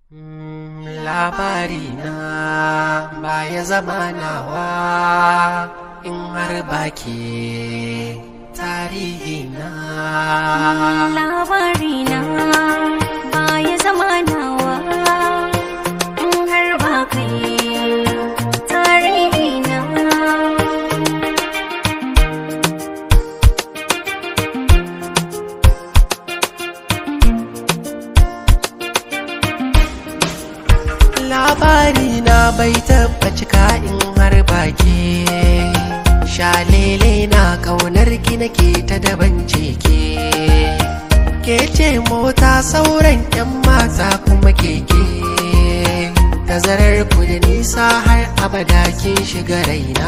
labari na baya zama nawa in har baki tarihi na labari na baya zama nawa in har ba kai tarihi na labari na bai taba cika in har baki shalele na kaunar ki nake ta daban ke ke ce mota sauran yan mata kuma keke tazarar ku da nisa har abada kin shiga raina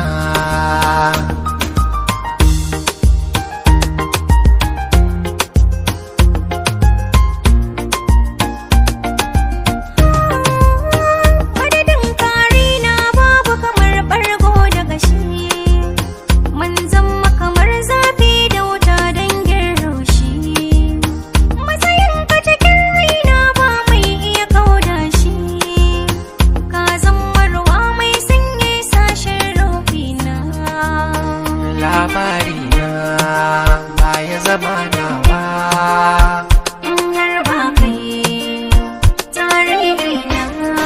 madadin kari na babu kamar bargo da gashi mun zama kamar zafi da wuta dangin raushi matsayin ka cikin raina ba mai iya kauda shi ka zama ruwa mai sanye sashen rufi na labari na baya zama nawa in har ba kai tarihi na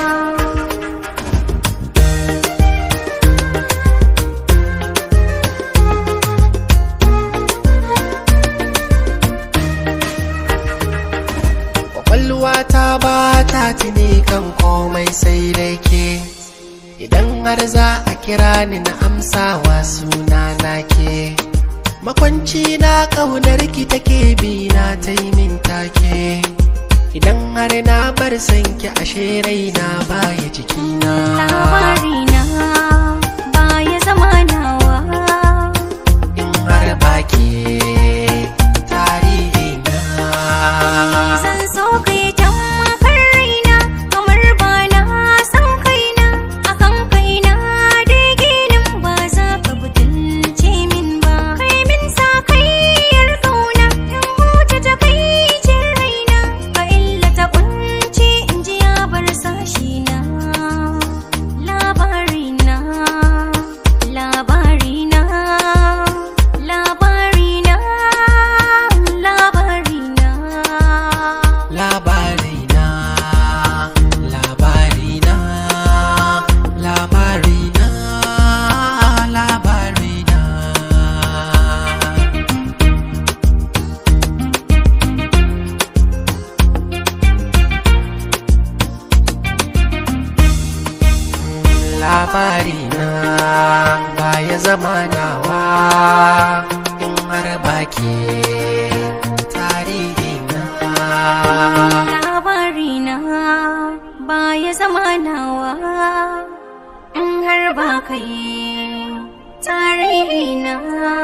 kwakwalwa ta ba ta tuni kan komai sai dai ke idan har za a kira ni na amsawa suna na ke makwanci na ƙaunar ki take bi na ta yi min take idan har na bar sanki ashe raina baya jikina labari na baya zama nawa in har baki tarihi na zan so kai tammakar raina kamar ba na san kaina akan kaina dai ginin ba za ka butulce min ba kai min sa kayyar kauna in huta ta kai ce raina ka illata kunci in ji ya bar sashi na labari na labari na labari na labari na Labarina, labarina, labarina, labarina. Labarina baya zama nawa in har baki tarihina. labari na baya zama nawa in har ba kai tarihi na